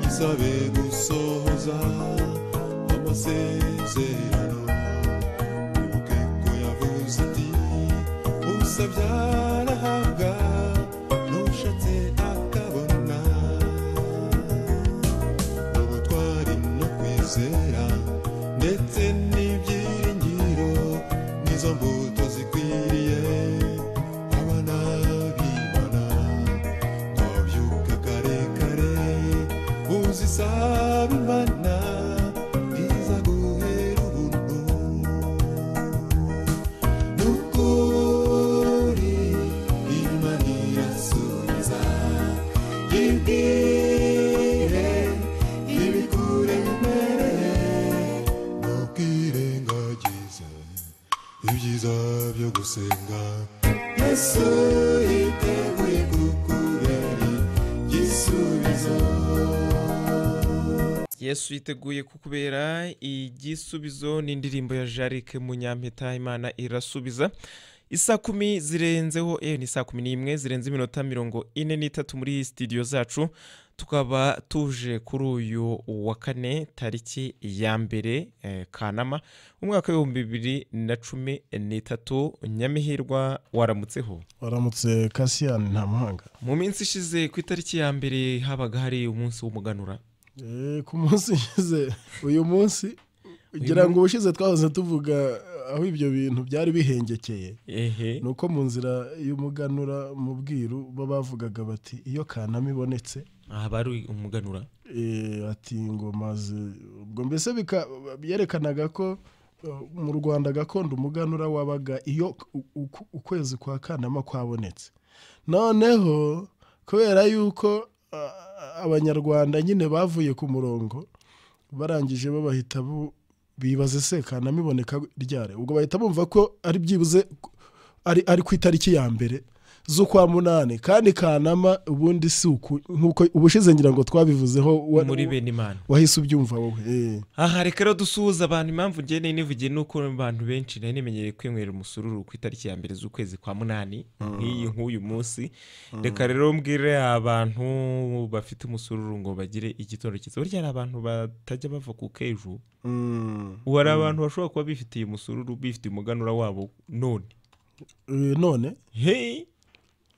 saber gusohoza amasezerano wibuke ko yavuze ati usabye arahabwa n'ushatse akabona ubutwari no kwizera ndetse n'ibyiringiro nizo mbuto zikwiriye abana b'imana twabyuka kare kare uzisaba imana izaguhera ubuntu ni ukuri imana irasubiza ibwire ibikuremereye ntukwirengagize ibyiza byo gusenga yesu yiteguye kukubera igisubizo yesu yiteguye kukubera igisubizo n'indirimbo ya jarike munyampeta imana irasubiza isa kumi zirenzeho eh, ni saa kumi n'imwe zirenze iminota mirongo ine n'itatu muri sitidiyo zacu tukaba tuje kuri uyu wa kane tariki ya mbere eh, kanama umwaka w'ibihumbi bibiri na cumi n'itatu nyamihirwa waramutseho waramutse kasiyani nta muhanga mu minsi ishize ku itariki ya mbere habaga hari umunsi w'umuganura Eh, ku munsi ushize uyu munsi kugira ngo ubushize twahoze tuvuga aho ibyo bintu byari bihengekeye ehe ni uko mu nzira y'umuganura mu bwiru bo bavugaga bati iyo kanama ibonetse ahaba ari umuganura eh, ati ngo maze ubwo mbese bika- byerekanaga ko eh, mu rwanda gakondo umuganura wabaga iyo u- uku- ukwezi kwa kanama kwabonetse noneho kubera yuko ah, abanyarwanda nyine bavuye ku murongo barangije babahita bu- bibaza se kanama iboneka ryari ubwo bahita bumva ko ari byibuze ari, ari ku itariki ya mbere z'ukwa munani kandi kanama ubundi si uku nk'uko ubushize ngira ngo twabivuzeho wa- muri bene imana wahise ubyumva wowe eh. aha reka rero dusuhuza abantu impamvu njye nari nivugiye ni uko abantu benshi nari nemenyereye kwinywera umusururu ku itariki ya mbere z'ukwezi kwa munani nk'iyi nk'uyu munsi reka rero mbwire abantu bafite umusururu ngo bagire igitondo cyiza burya hari abantu batajya bava ku kejo Mm. ubu hari abantu bashobora kuba bifitiye umusururu bifitiye umuganura wabo none Eh, none heyi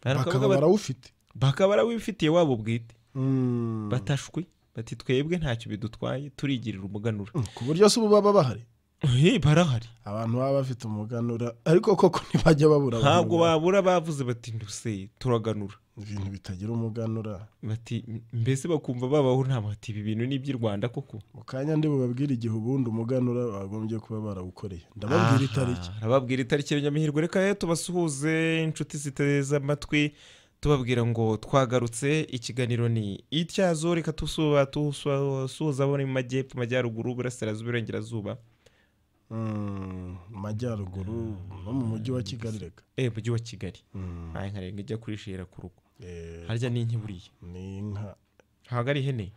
Hari bakaba abakobwa bat- barawufite bakaba barawifitiye wabo bwite Mm. batashwe bati twebwe ntacyo bidutwaye turigirira umuganura Mm, ku buryo se ubu baba bahari heyi barahari abantu baba bafite umuganura ariko koko ntibajya babura abantu ntabwo ba- babura bavuze bati nduse turaganura ibintu bitagira umuganura bati mbese bakumva babaho nta bati ibi bintu ni iby'i rwanda koko mu kanya ndi bubabwire igihe ubundi umuganura bagombye kuba barawukoreye ndababwira Aha, itariki arababwira itariki ya nyamihirwe reka rero tubasuhuze inshuti ziteze amatwi tubabwira ngo twagarutse ikiganiro ni ityazo reka tusuba tusuhuza abo mu majyepfo amajyaruguru uburasirazuba iburengerazuba Mm, mu majyaruguru no mu mujyi wa kigali reka eh mujyi wa kigali Mm. nta nka rero ijya kurishira ku rugo Eh, harya ni inka buriya ni inka ntabwo ari ihene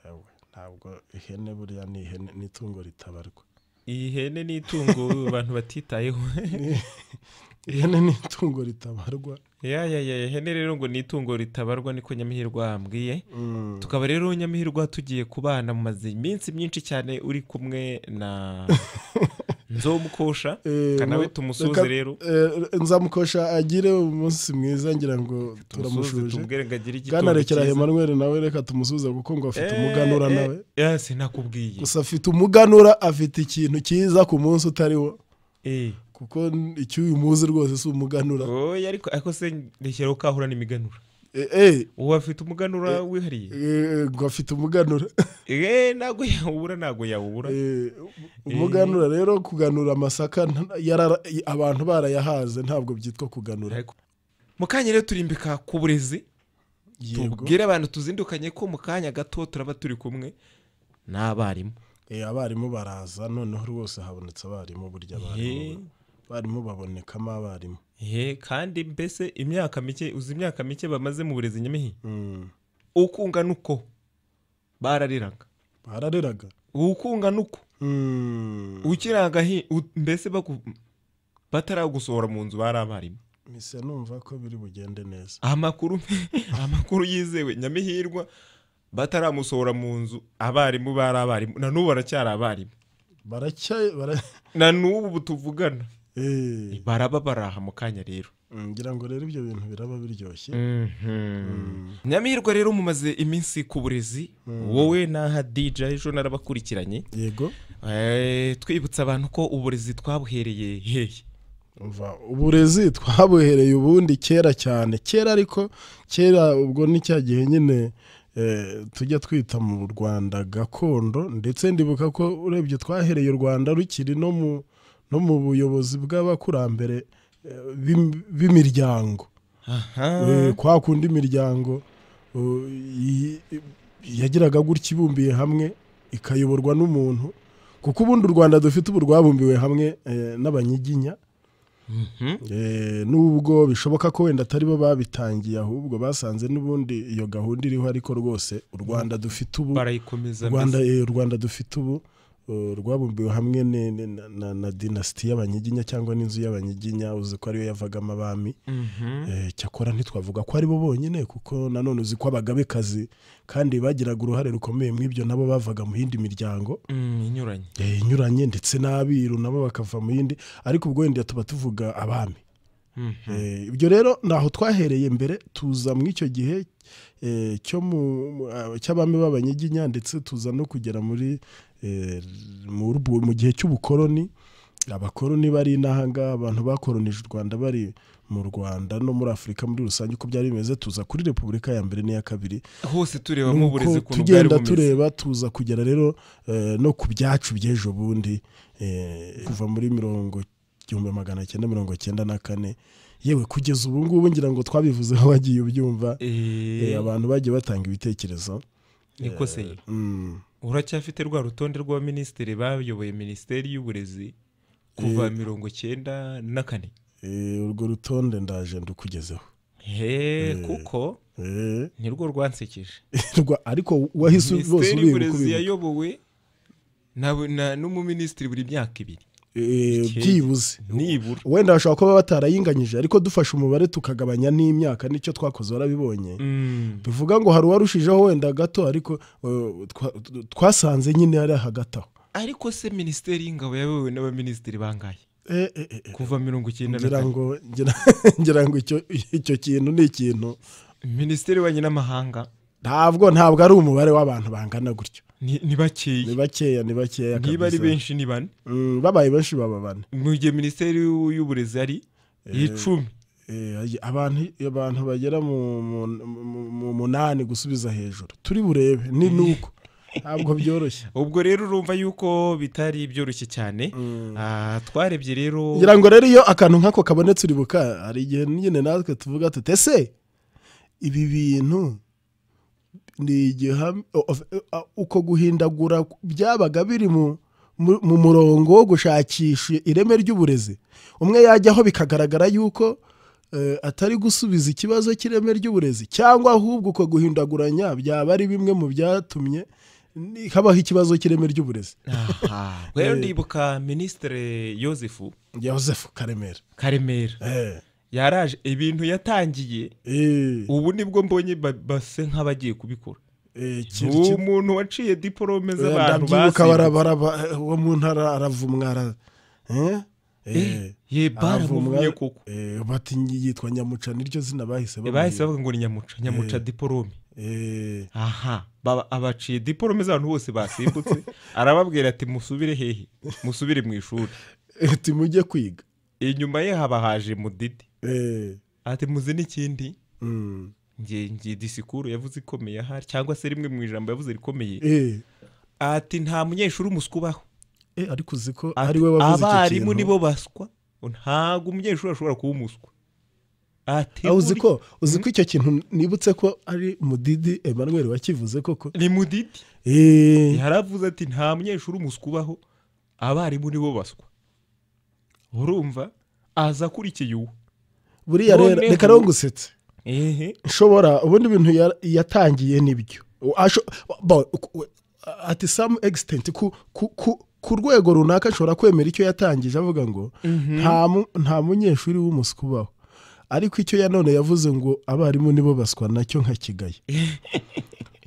Ewe, ntabwo ihene buriya ni ihene ni itungo ritabarwa iyi hene ni itungo abantu batitayeho ihene ni itungo ritabarwa ya ya ya ihene rero ngo ni itungo ritabarwa niko nyamihirwa ambwiye tukaba rero nyamihirwa tugiye kubana mu mazi iminsi myinshi cyane uri kumwe na nzomukosha Eh, reka nawe mu- tumusuze reka- rero eh, nzamukosha agire umunsi mwiza ngira ngo tumusuze turamushuje tumubwire ngo agire igitondo bwanarekera cyiza Emmanuel nawe reka tumusuze kuko ngo afite Eh, umuganura eh, nawe eh, sinakubwiye gusa afite umuganura afite ikintu cyiza ku munsi utariwo Eh, kuko icyo uyu muzi rwose si umuganura oya ariko ariko se reshyiraho ko ahura n'imiganura Eh, eh, ubu afite umuganura wihariye eh, ngo afite umuganura Eh, ntabwo yawubura ntabwo yawubura Eh, umuganura rero kuganura amasaka nta- yarara- abantu barayahaze ntabwo byitwa kuganura Ariko- mu kanya rero turimbika ku burezi yego tubwire abantu tuzindukanye ko mu kanya gato turaba turi kumwe n'abarimu Eh, abarimu baraza noneho rwose habonetse abarimu burya Eh, abarimu abarimu babonekamo abarimu eh, kandi mbese imyaka mike uzi imyaka mike bamaze mu burezi nyamihi Mm. ukungana uko barariraga barareraga ukungana uko Mm. ukiranga hi- u- mbese baku- bataragusohora mu nzu bari abarimu mise numva ko biri bugende neza amakuru amakuru yizewe nyamihirwa bataramusohora mu nzu abarimu bari abarimu na n'ubu baracyari abarimu baracyaye bara na n'ubu ubu tuvugana Eh, baraba baraha mu kanya rero ngira ngo rero ibyo bintu biraba biryoshye nyamihirwe rero mumaze iminsi ku burezi wowe n'aha dj ejo narabakurikiranye yego Eh, twibutsa abantu ko uburezi twabuhereye hehe umva uburezi twabuhereye ubundi kera cyane kera ariko kera ubwo ni cya gihe nyine eh, tujya twita mu rwanda gakondo ndetse ndibuka ko urebye twahereye u rwanda rukiri no mu no mu buyobozi bw'abakurambere eh, b'im- b'imiryango Eh, aha kwa kundi imiryango uh, yi- yagiraga gutya ibumbiye hamwe ikayoborwa n'umuntu kuko ubundi u rwanda dufite ubu rwabumbiwe hamwe eh, n'abanyiginya Mhm. Eh, nubwo bishoboka ko wenda atari bo babitangiye ahubwo basanze n'ubundi iyo gahunda iriho ariko rwose u rwanda dufite ubu barayikomeza rwanda mbese. eh, u rwanda dufite ubu uh, rwabumbiwe hamwe ne- ne- na, na, na dinasiti y'abanyiginya cyangwa n'inzu y'abanyiginya uzi ko ariyo yavagamo abami Mhm. Eh, cyakora ntitwavuga ko ari bo bonyine kuko nanone uzi ko abagabekazi kandi bagiraga uruhare rukomeye mu ibyo nabo bavaga mu yindi miryango Mm, inyuranye eh, inyuranye ndetse n'abiru nabo bakava mu yindi ariko ubwo wenda tuba tuvuga abami Mhm. Eh, ibyo rero ntaho twahereye mbere tuza mu icyo gihe eh, cyo mu- mu- ah, cy'abami b'abanyiginya ndetse tuza no kugera muri eh, mu rubu- mu gihe cy'ubukoroni abakoroni bari n'ahangaha abantu bakoronije u rwanda bari mu rwanda no muri afurika muri rusange uko byari bimeze tuza kuri repubulika ya mbere n'iya kabiri hose turebamo Nuko uburezi ukuntu bwari tugenda bumeze tureba tuza kugera rero eh, no ku byacu by'ejo bundi eh, kuva muri mirongo igihumbi magana cyenda mirongo cyenda na kane yewe kugeza ubu ngubu ngira ngo twabivuzeho wagiye ubyumva eh, Eh, abantu bagiye batanga ibitekerezo niko se Mm. uracyafite rwa rutonde rw'abaminisitiri bayoboye minisiteri y'uburezi kuva mirongo cyenda na kane Eh, urwo rutonde ndaje ndukugezeho he kuko Eh, nirwo rwansekeje rwa- ariko wahise bose minisiteri ubibuka y'uburezi ubibuka. yayobowe na bu- na- n'umuminisitiri buri myaka ibiri Eh, Ikeye. byibuze nibura wenda bashobora kuba batarayinganyije ariko dufashe umubare tukagabanya n'imyaka nicyo twakoze warabibonye Mm. bivuga ngo hari uwarushijeho wenda gato ariko uh, twa- t- twasanze nyine ari hagati aho ariko se minisiteri y'ingabo yayobowe n'abaminisitiri bangaye Eh, eh, eh, eh, kuva mirongo icyenda na ngira kane ngo ngira- ngira ngo icyo icyo kintu ni ikintu minisiteri y'ububanyi n'amahanga ntabwo ntabwo ari umubare w'abantu bangana gutyo ni ni ni bakeya bakeya ni bakeya niba ari kabisa. benshi ni bane Mm, babaye benshi baba bane mu gihe minisiteri y'u- y'uburezi ari icumi Eh, abantu abantu bagera mu- mu mu- mu munani gusubiza hejuru turi burebe ni nuko ntabwo byoroshye ubwo rero urumva yuko bitari byoroshye cyane Ah, twarebye rero ngira ngo rero iyo akantu nk'ako kabonetse uribuka hari igihe nyine natwe tuvuga tuti ese ibi bintu ni igiham- o- o- uko guhindagura byabaga biri mu mu- mu murongo wo gushakisha ireme ry'uburezi umwe yajyaho bikagaragara yuko eh, atari gusubiza ikibazo cy'ireme ry'uburezi cyangwa ahubwo uko guhindaguranya byaba ari bimwe mu byatumye ni- habaho ikibazo cy'ireme ry'uburezi Aha. rero ndibuka minisitiri joseph joseph karemera karemera eh, yaraje ibintu yatangiye eh. ubu nibwo mbonye ba- base nk'abagiye kubikora Eh, kiri- uwo kiri- muntu waciye diporome z'abantu ndabyibuka basimbu- barabara ba- uwo mu ntara aravumwa ara- eh? Eh, Eh, ye baramuvumye aravumwa kuko eh, bati yitwa nyamuca niryo zina bahise bahise bamuha. bavuga ngo ni nyamuca nyamuca diporome Eh, aha baba- abaciye diporome z'abantu bose basimbutse arababwira ati musubire hehe musubire mu ishuri eh, ati mujye kwiga inyuma ye haba haje mudidi Eh, ati muzi n'ikindi mm, nge nge disikuru yavuze ikomeye ahari cyangwa se rimwe mu ijambo yavuze rikomeye eh, ati nta munyeshuri umuswa ubaho eh, ariko uzi ko Ati, ari we wavuze icyo abarimu kintu nibo baswa ntabwo umunyeshuri ashobora kuba umuswa ati Ah, uzi buri- ko uzi ko icyo kintu nibutse ko ari mudidi emmanuel wakivuze koko ni mudidi Eh, yaravuze ati nta munyeshuri umuswa ubaho abarimu nibo baswa urumva aza akurikiye uwo buriya rero noneho- reka rero ngusetse ehe nshobora ubundi ibintu ya- yatangiye nibyo U- asho- bo- ku- we- ati some extent ku, ku, ku, ku rwego runaka ashobora kwemera icyo yatangije avuga ngo nta mu- nta munyeshuri w'umuswa ubaho ariko icyo yanone yavuze ngo abarimu nibo baswa nacyo nka kigayi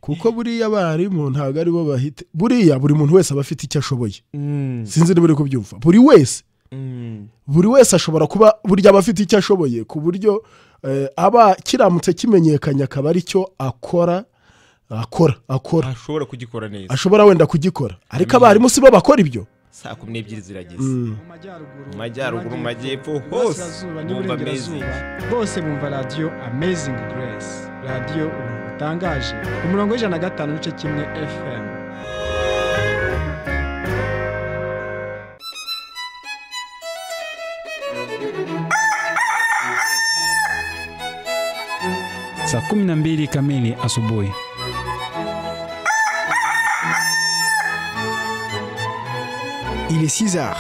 kuko buriya abarimu ntabwo aribo bahita buriya buri muntu wese aba afite icyo ashoboye Mm, sinzi niba uri kubyumva buri wese mm, buri wese ashobora kuba burya aba afite icyo ashoboye ku buryo eh, aba kiramutse kimenyekanye akaba ari cyo akora akora akora ashobora kugikora neza ashobora wenda kugikora ariko abarimu si bo bakora ibyo saa kumi n'ebyiri zirageze Mm. mu majyaruguru mu majyepfo hose bumva amezi bose bumva radiyo amazingi grace radiyo ubuntu butangaje ku murongo w'ijana na gatanu n'igice kimwe fm saa kumi na mbili kamili asubuhi Il est 6 heures.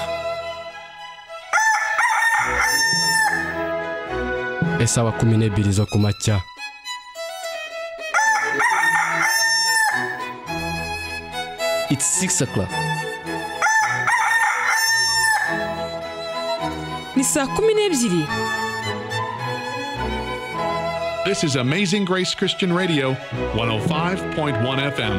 isaha kumi n'ebyiri zo ku macya It's six o'clock. ni saa kumi n'ebyiri This is Amazing Grace Christian Radio, 105.1 FM.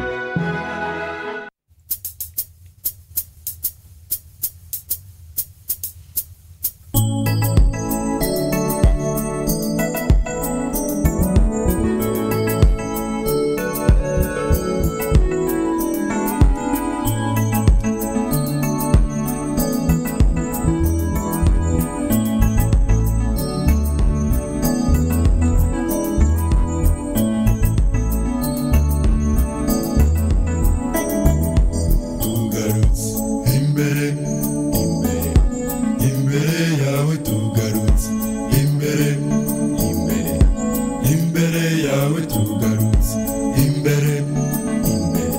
tugarutse imbere imbere imbere yawe tugarutse imbere imbere imbere yawe tugarutse imbere imbere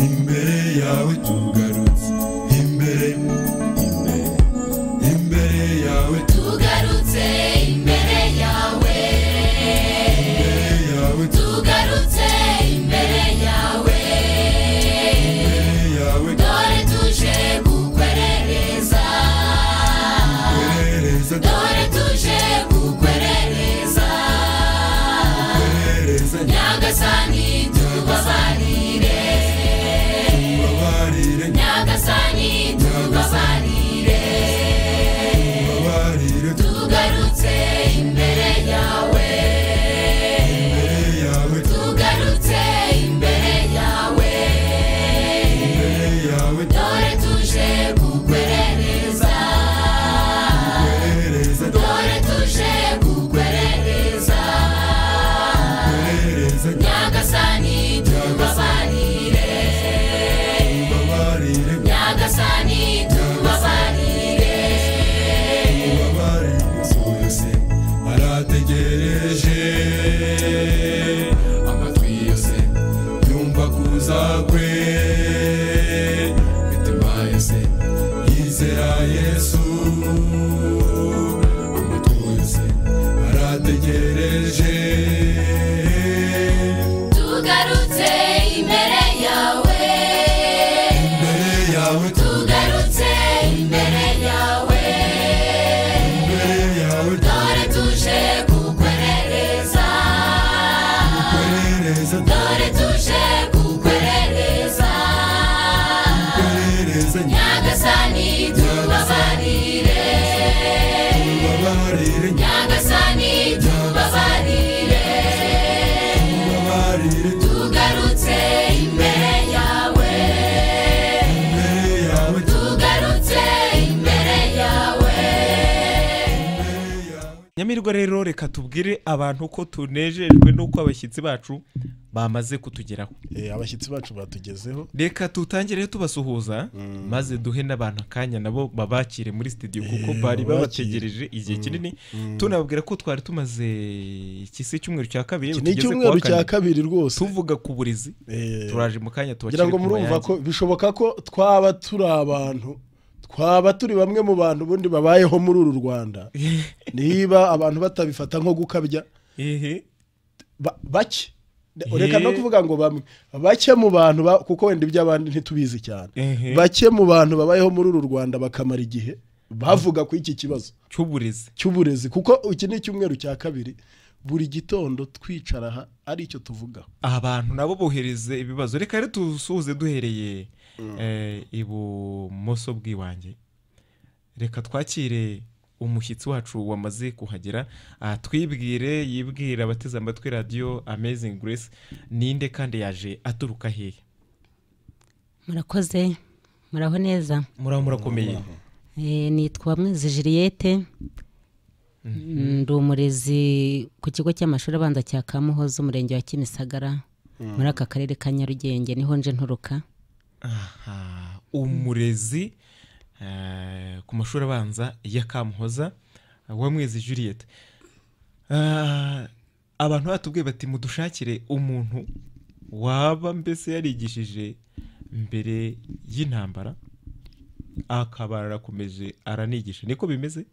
imbere yawe tugarutse imbere imbere imbere yawe tugarutse imbere yawe imbere yawe tugarutse imbere yawe imbere yawe dore tuje kukwerereza twerereza dore tuje kukwerereza twerereza nyagasani tubabarire nyababarire nyagasani tubabarire nyababarire tugarutse imbere yawe imbere yawe tugarutse imbere yawe imbere yawe dore tuje kukwerereza twerereza dore tuje kukwerereza twerereza nyagasani tubabarire nyababarire nyagasani tubabarire ubabare inzu yose arategereje amatwi yose yumva kuza kwe imitima yose yizera yesu amatwi yose arategereje tugarutse imbere yawe imbere yawe tugarutse imbere yawe imbere yawe dore tuje kukwerereza twerereza dore tuje kukwerereza twerereza nyagasani tubabarire ubabarire nyagasani tubabarire ubabarire tugarutse imbere yawe imbere yawe tugarutse imbere yawe nyamirwa rero reka tubwire abantu ko tunejejwe n'uko abashyitsi bacu bamaze kutugeraho Eh, abashyitsi bacu batugezeho reka tutangire tubasuhuza maze duhe n'abantu akanya nabo babakire muri studio kuko bari babakire. babategereje igihe kinini tunababwira ko twari tumaze iki se icyumweru cya kabiri iki ni tugeze ku wa icyumweru cya kane. kabiri rwose tuvuga ku burezi Eh, turaje mu kanya tubashyire ngira ngo murumva ko bishoboka ko twaba turi abantu twaba turi bamwe mu bantu ubundi babayeho muri uru rwanda niba abantu batabifata nko gukabya ehe ba- bake reka no kuvuga ngo bamwe bake mu bantu ba- kuko wenda iby'abandi ntitubizi cyane ehe bake mu bantu babayeho muri uru rwanda bakamara igihe bavuga ku iki kibazo cy'uburezi cy'uburezi kuko iki ni icyumweru cya kabiri buri gitondo twicara aha ari icyo tuvuga abantu nabo bohereze ibibazo reka rero dusuhuze duhereye eh, ibumoso bw'iwanjye reka twakire umushyitsi wacu wamaze kuhagera ah, twibwire yibwire abateze amatwi radiyo amazing grace ninde kandi yaje aturuka hehe murakoze muraho neza muraba murakomeye Eh, nitwa mwizi jiliyete ndi umurezi ku kigo cy'amashuri abanza cya kamuhoza umurenge wa kimisagara Mm. muri aka karere ka nyarugenge niho nje nturuka aha umurezi eh, ku mashuri abanza ya kamuhoza wamwezi juliet Ah, abantu batubwiye bati mudushakire umuntu waba mbese yarigishije mbere y'intambara akaba arakomeje aranigisha niko bimeze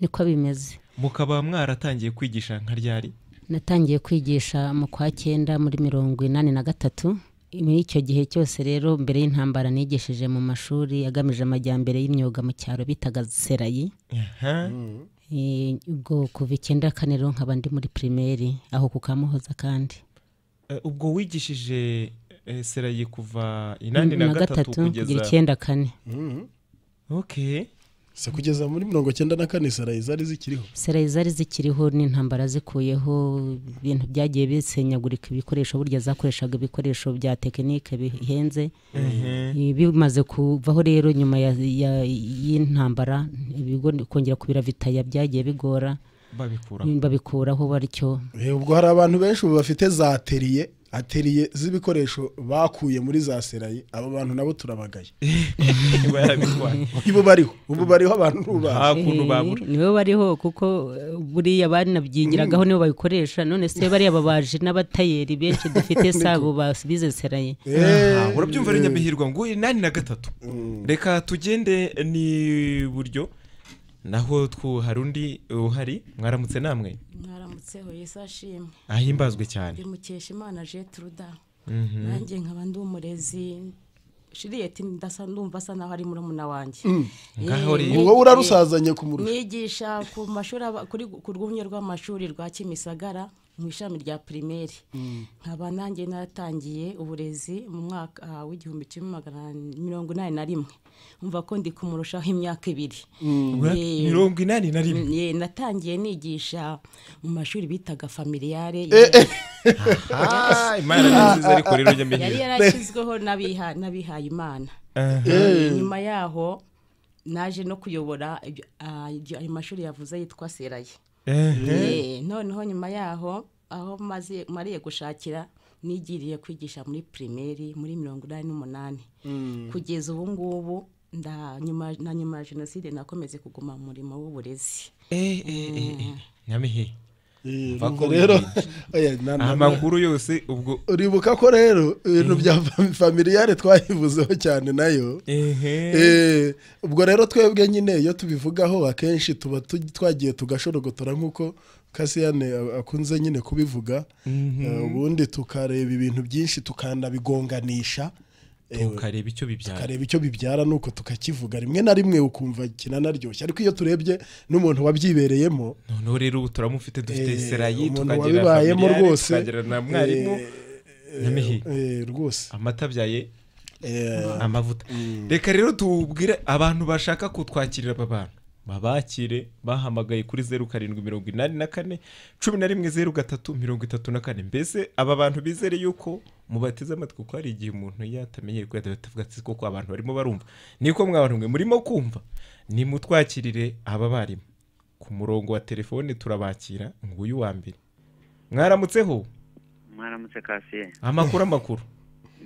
niko bimeze mukaba mwaratangiye kwigisha nka ryari natangiye kwigisha mu kwa cyenda muri mirongo inani na gatatu muri icyo gihe cyose rero mbere y'intambara nigishije mu mashuri agamije amajyambere y'imyuga mu cyaro bitaga serayi Aha. Eh, ubwo kuva icyenda kane rero nkaba ndi muri pirimeri aho ku kamuhoza kandi Eh, ubwo wigishije eh, serayi kuva inani na Na gatatu gatatu kugeza kugira icyenda kane. ok se kugeza muri mirongo cyenda na kane sarayi zari zikiriho serayi zari zikiriho n'intambara zikuyeho ibintu byagiye bisenyagurika ibikoresho burya zakoreshaga ibikoresho bya tekinike bihenze Mhm. Eh, bimaze kuvaho rero nyuma ya- ya- y'intambara ibigo kongera kubira vitaya byagiye bigora Babikuraho. babikuraho batyo Eh, ubwo hari abantu benshi ubu bafite za ateriye ateriye z'ibikoresho bakuye muri za serayi abo bantu nabo turabagaye Barabitwaye. ibo bariho ubu bariho abantu nubaha Eh, nibo bariho kuko eh, buriya barinabyigiragaho nibo babikoresha none se bariya babaji n'abatayeri benshi dufite sabo bizeseraye Aha, urabyumva rero nyamihirwa ngo inani na gatatu reka tugende ni buryo naho twu hari undi uhari mwaramutse namwe mwaramutseho yesu ashimwe Ahimbazwe cyane. bimukesha imana jetruda Mhm. nanjye nkaba ndi umurezi shiriyeti ndasa ndumva asa naho ari murumuna wanjye Mm. Eh, Ngaho uri- ni- Wowe urarusazanye kumurusha. nigisha ku mashuri aba- kuri ku rwunge rw'amashuri rwa kimisagara mu ishami rya pirimeri nkaba nanjye naratangiye uburezi mu mwaka ah, w'igihumbi kimwe magana mirongo inani na rimwe umva ko ndi kumurushaho imyaka ibiri Mm. Ura- Eh, mirongo inani na rimwe. eh, natangiye nigisha mu mashuri bitaga familiyare Aha, Imana ni nziza ariko rero nyamihirwa. yari yarashyizweho n'abiha- n'abihaye imana Aha. Eh, nyuma yaho naje no kuyobora ibyo- ah, ibyo ayo mashuri yavuze yitwa seraye Ehe. Eh, noneho nyuma yaho aho maze mariye gushakira nigiriye kwigisha muri pirimeri muri mirongo inani n'umunani Mm. kugeza ubu ngubu nda- nyuma- na nyuma ya jenoside nakomeze kuguma mu murimo w'uburezi Eh, eh, eh, eh. Nyamihe. Mva ubwo ko rero- oya, na- wirinda. na- amakuru yose ubwo uribuka ko rero ibintu bya fami- familiyare twayivuzeho cyane nayo Eh, ubwo rero twebwe nyine iyo tubivugaho akenshi tuba tu- twagiye tugashorogotora nk'uko kasiyane a- akunze nyine kubivuga Mhm. Eh, ubundi tukareba ibintu byinshi tukanabigonganisha Eh, tukareba icyo bibyara tukareba icyo bibyara nuko tukakivuga rimwe na rimwe ukumva kinanaryoshye ariko iyo turebye n'umuntu wabyibereyemo noneho rero ubu turamufite dufite Eh, serayi umuntu tukagira wabibayemo familiyare, rwose. tukagira na mwarimu nyamihe rwose amata abyaye amavuta reka rero tubwire abantu bashaka kutwakirira aba bantu babakire bahamagaye kuri zeru karindwi mirongo inani na kane cumi na rimwe zeru gatatu mirongo itatu na kane mbese aba bantu bizere yuko mubateze amatwi kuko hari igihe umuntu yatamenyere ko yatavuga ati koko abantu barimo barumva niko mwabantu mwe murimo kumva nimutwakirire aba barimu ku murongo wa telefone turabakira nguyu wa mbere mwaramutseho mwaramutse kasiye amakuru amakuru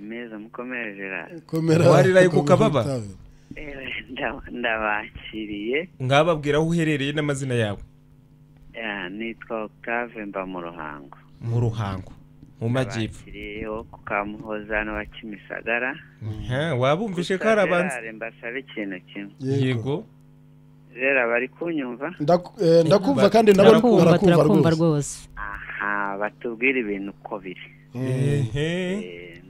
meza mukomerera Komera, wariraye ku komera kababa utabe. Ewe, nda- ndabakiriye mwababwira aho uherereye n'amazina yawe Ah, nitwa octave mba mu ruhango mu ruhango mu majyepfo kiriyeho ku kamuhoza n'uwa kimisagara Aha, wabumvishe ko hari abanza Gerard, mbasabe ikintu kimwe yego rero bari kunyumva eh, ndakumva kandi nabo barakumva rwose aha batubwira ibintu uko biri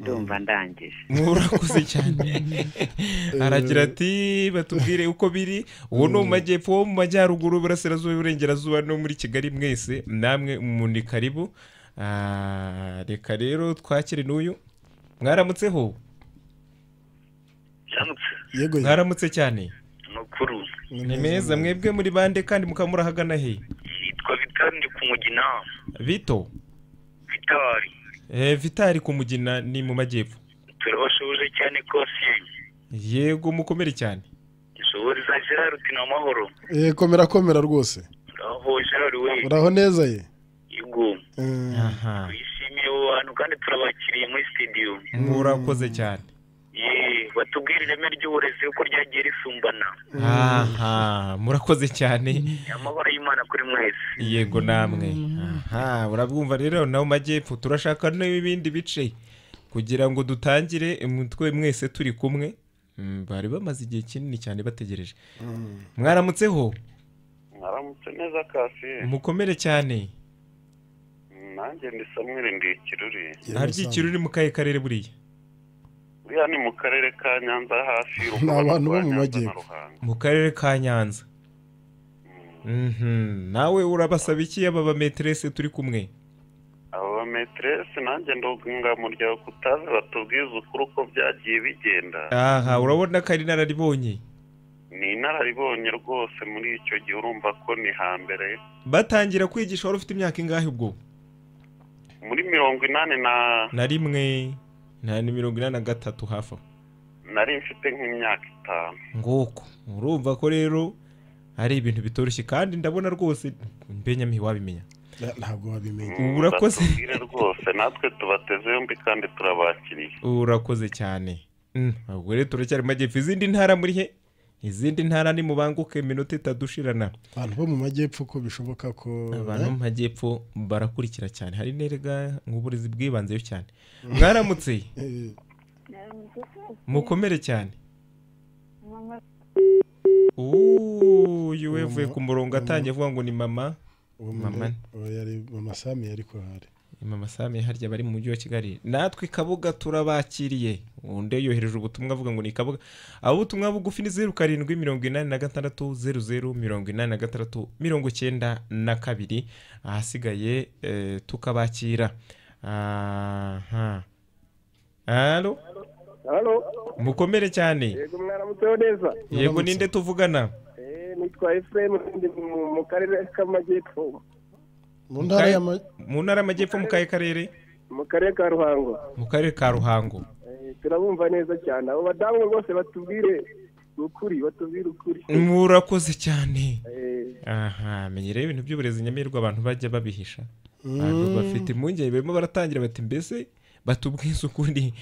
ndumva ndangije murakuze cyane aragira ati batubwire uko biri uwo ni mu majyepfo wo mu majyaruguru burasirazuba iburengerazuba no muri kigali mwese namwe ni karibu Ah, reka rero twakire n'uyu mwaramutseho yego mwaramutse cyane makuru ni meza mwebwe muri bande kandi mukaba murahagana he nitwa bitandi ku mugina bito vitari Eh, vitari kumugina ni mu majyepfo turabashoboje cyane rwose yego mukomere cyane dushoboriza gerard ni amahoro Eh, komera komera rwose aho gerard we uraho neza ye yego Eh, twishimiye abo bantu kandi turabakiriye muri studio murakoze cyane ye batubwire ireme ry'uburezi uko ryagiye risumbana aha murakoze cyane amabara y'imana kuri mwese yego namwe aha urabwumva rero nawe majyepfo turashaka n'ibindi bice kugira ngo dutangire mutwe mwese turi kumwe Mm, bari bamaze igihe kinini cyane bategereje mwaramutseho mwaramutse neza kasi mukomere cyane nanjye ndi samweri ndi ikiruri ntaryikira uri mu kahe karere buriya buriya ni mu karere ka nyanza hafi y'urugo Ni abantu rwa bo mu Nyanza na majyepfo. Ruhango. mu karere ka nyanza Mhm, nawe urabasaba iki aba bameterese turi kumwe aba bameteresi nanjye ndunga mu rya kutazi batubwiza ukuri uko byagiye bigenda aha urabona ko ari inararibonye ni inararibonye rwose muri icyo gihe urumva ko ni hambere batangira kwigisha wari ufite imyaka ingahe ubwo muri mirongo inani na na rimwe na ni mirongo inani na gatatu hafi aho nari mfite nk'imyaka itanu nguko urumva ko rero ari ibintu bitoroshye kandi ndabona rwose mbenyamihi wabimenya na- ntabwo wabimenya Ubu urakoze. batubwire rwose natwe tubateze yombi kandi turabakiriye urakoze cyane Mm, ubwo rero turacyari mu majyepfo izindi ntara muri he izindi ntara ni mubanguke iminota itadushirana abantu bo mu majyepfo ko bishoboka ko abantu bo mu majyepfo barakurikira cyane hari nerega nk'uburezi bwibanzeyo cyane mwaramutse Eh, mukomere cyane uyu wevuye ku murongo atangiye avuga ngo ni mama uwo mama mama uwo yari mama sami yari ko hari mama sami harya bari mu mujyi wa kigali natwe kabuga turabakiriye undi yohereje ubutumwa avuga ngo ni kabuga abo ubutumwa bugufi ni zeru karindwi mirongo inani na gatandatu zeru zeru mirongo inani na gatandatu mirongo icyenda na kabiri ahasigaye eh, tukabakira aha halo halo mukomere cyane yego mwaramutseho neza yego ninde tuvugana Eh, nitwa efuremu ndi mu- mu karere k'amajyepfo mu ntara Mukaye- y'ama- mu ntara y'amajyepfo mu kahe karere mu karere ka ruhango mu karere ka ruhango Eh, turabumva neza cyane abo badamu bose batubwire ukuri batubwire ukuri murakoze cyane Eh, aha menya rero ibintu by'uburezi nyamirwa abantu bajya babihisha Mm. abantu bafite impungenge barimo baratangira bati mbese batubwize ukuri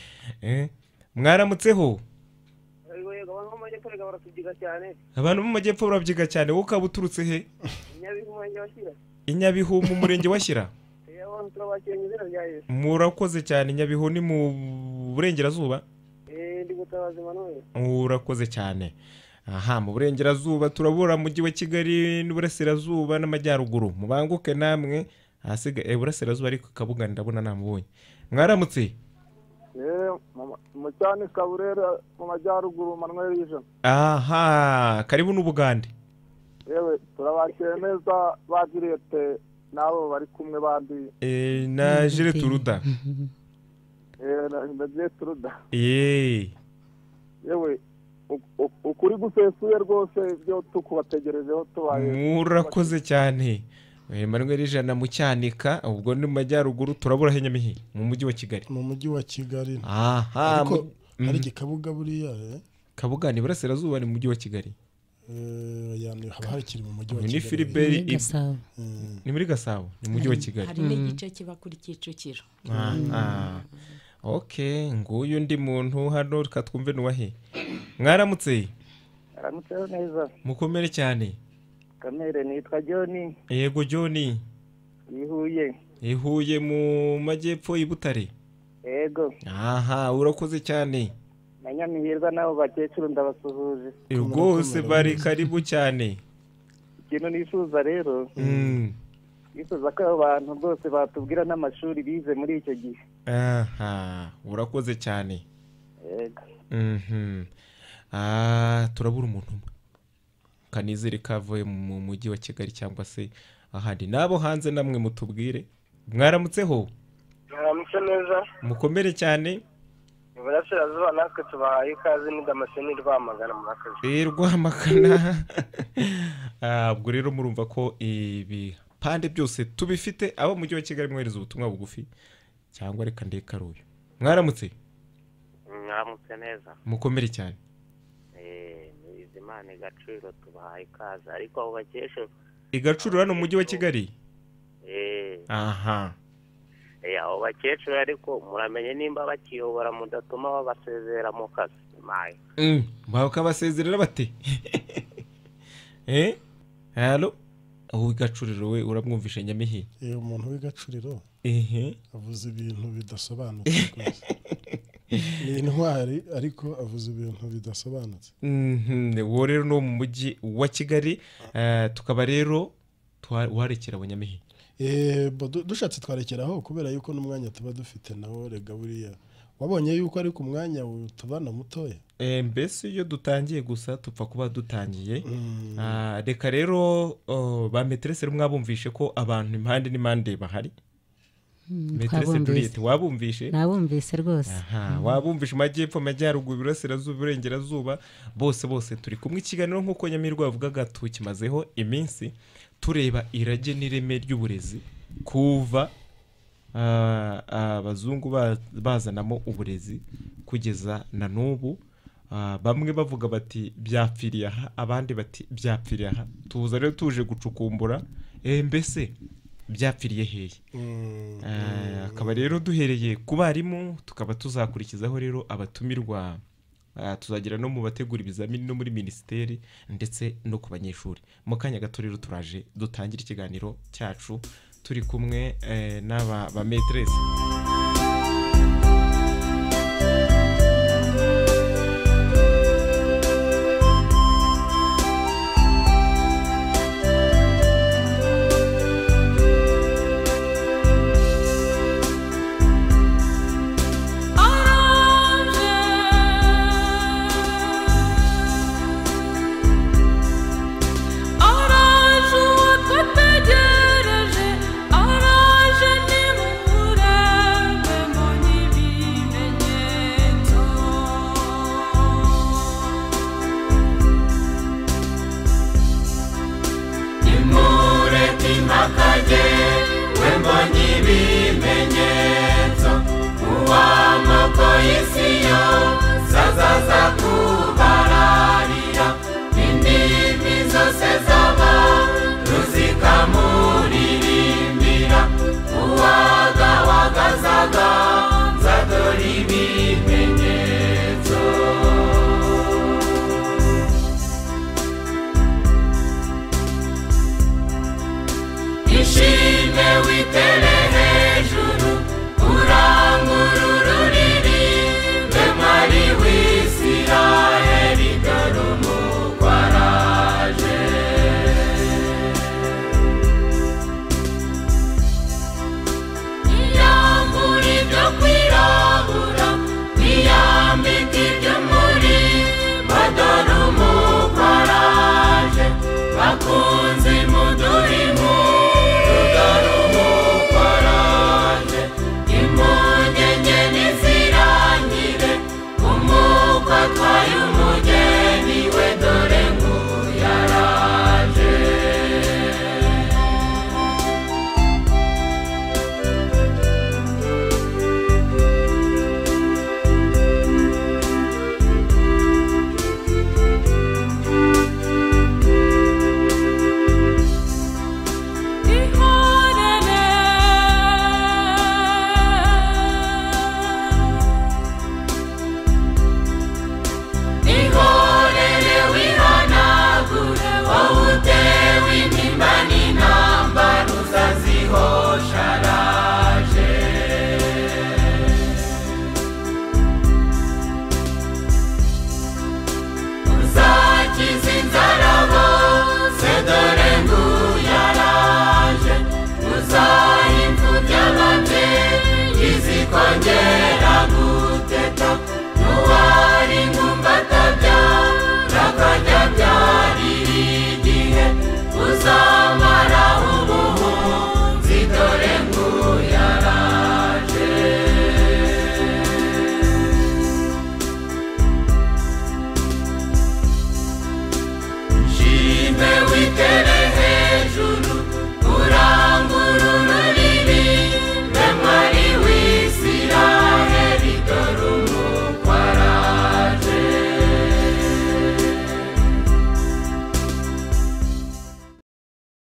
Eh, mwaramutseho Yego, yego, abantu bo mu majyepfo erega baratubyiga cyane abantu bo mu majyepfo barabyiga cyane wowe ukaba uturutse he nyabihu murenge wa shyira i nyabihu mu murenge wa shyira Eh, abantu turabakira mu izina rya yesu murakoze cyane nyabihu ni mu burengerazuba Eh, ndi gutabaza emmanuel urakoze cyane aha mu burengerazuba turabura umujyi wa kigali n'uburasirazuba n'amajyaruguru mubanguke namwe ahasigaye eh, burasirazuba ariko kabuga ndabona namubonye mwaramutse Eh, mu- mu cyane kaburera mu majyaruguru manuel vision aha karibu n'ubugande yewe turabakire neza ba giriyete n'abo bari kumwe bandi Eh, na jire turuda Eh, na na Juliet ruda yeee yewe u- u- ukuri gusesuye rwose ibyo tukubategerejeho tubaye murakoze cyane Eh, manuel ijana mu cyanika ubwo ni mu majyaruguru turabura henyamihi mu mujyi wa kigali mu mujyi wa kigali aha ariko mu- Mhm. hari igikabuga buriya eh? kabuga ni burasirazuba ni mu mujyi wa kigali Eh, ya ni- haba harikiri mu mujyi wa Uyu ni kigali Philibert Ni muri Gasabo. ni muri gasabo ni mu mujyi wa kigali hari n'igice kiba kuri kicukiro aha ok nguyu undi muntu hano reka twumve nuwahe mwaramutse aramutseho neza mukomere cyane kamere nitwa john yego john yihuye ihuye mu majyepfo i butare yego aha urakoze cyane na nyamihirwa n'abo bakecuru ndabasuhuje rwose bari karibu cyane ikintu nifuza rero Mm. bifuza ko abo bantu rwose batubwira n'amashuri bize muri icyo gihe aha urakoze cyane yego Mhm. Ah, turabura umuntu umwe kanizere kavuye mu mujyi wa kigali cyangwa se ahandi n'abo hanze namwe mutubwire mwaramutseho mwaramutse neza mukomere cyane iburasirazuba natwe tubahaye ikaze ni damascene rwamagana muri aka kazi Eh, rwamakana Ah, ubwo rero murumva ko ibipande byose tubifite abo mu mujyi wa kigali mwohereza ubutumwa bugufi cyangwa reka ndekaruye mwaramutse mwaramutse neza mukomere cyane Eh, ni bizimana igaciro tubahaye ikaze ariko abo bakesha igacurura no mu mujyi wa kigali eh, aha eh, abo bakecuru ariko muramenye nimba bakiyobora mudatuma babasezera mu kazi maye Mm, bakabasezerera bate eh halo ubu igacuriro we uramwumvishe nyamihi iyo umuntu w'igacuriro ehe avuze ibintu bidasobanutse rwose ni intwari ariko avuze ibintu bidasobanutse Mhm, uwo rero ni uwo mu mujyi wa kigali eh, tukaba rero tuha- warekera abanyamihi Eh, bo du- dushatse twarekeraho kubera yuko n'umwanya tuba dufite nawo rega buriya wabonye yuko ariko umwanya tubana mutoya Eh, mbese iyo dutangiye gusa tupfa kuba dutangiye Ah, reka rero oh, ba meterese rero mwabumvishe ko abantu impande n'impande bahari Mm, meterese twabumvise. Juliet wabumvishe nabumvise rwose Aha, wabumvishe amajyepfo amajyaruguru iburasirazuba iburengerazuba bose bose turi kumwe ikiganiro nk'uko nyamirwa yavugaga tukimazeho iminsi tureba irage n'ireme ry'uburezi kuva ah, abazungu ba- bazanamo uburezi kugeza na n'ubu Ah, bamwe bavuga bati byapfiriye aha abandi bati byapfiriye aha tuza rero tuje gucukumbura eh, mbese byapfiriye hehe Eh, akaba rero duhereye ku barimu tukaba tuzakurikizaho rero abatumirwa ah, tuzagera no mu bategura ibizamini no muri minisiteri ndetse no ku banyeshuri mu kanya gato rero turaje dutangira ikiganiro cyacu turi kumwe eh, n'aba ba meteresi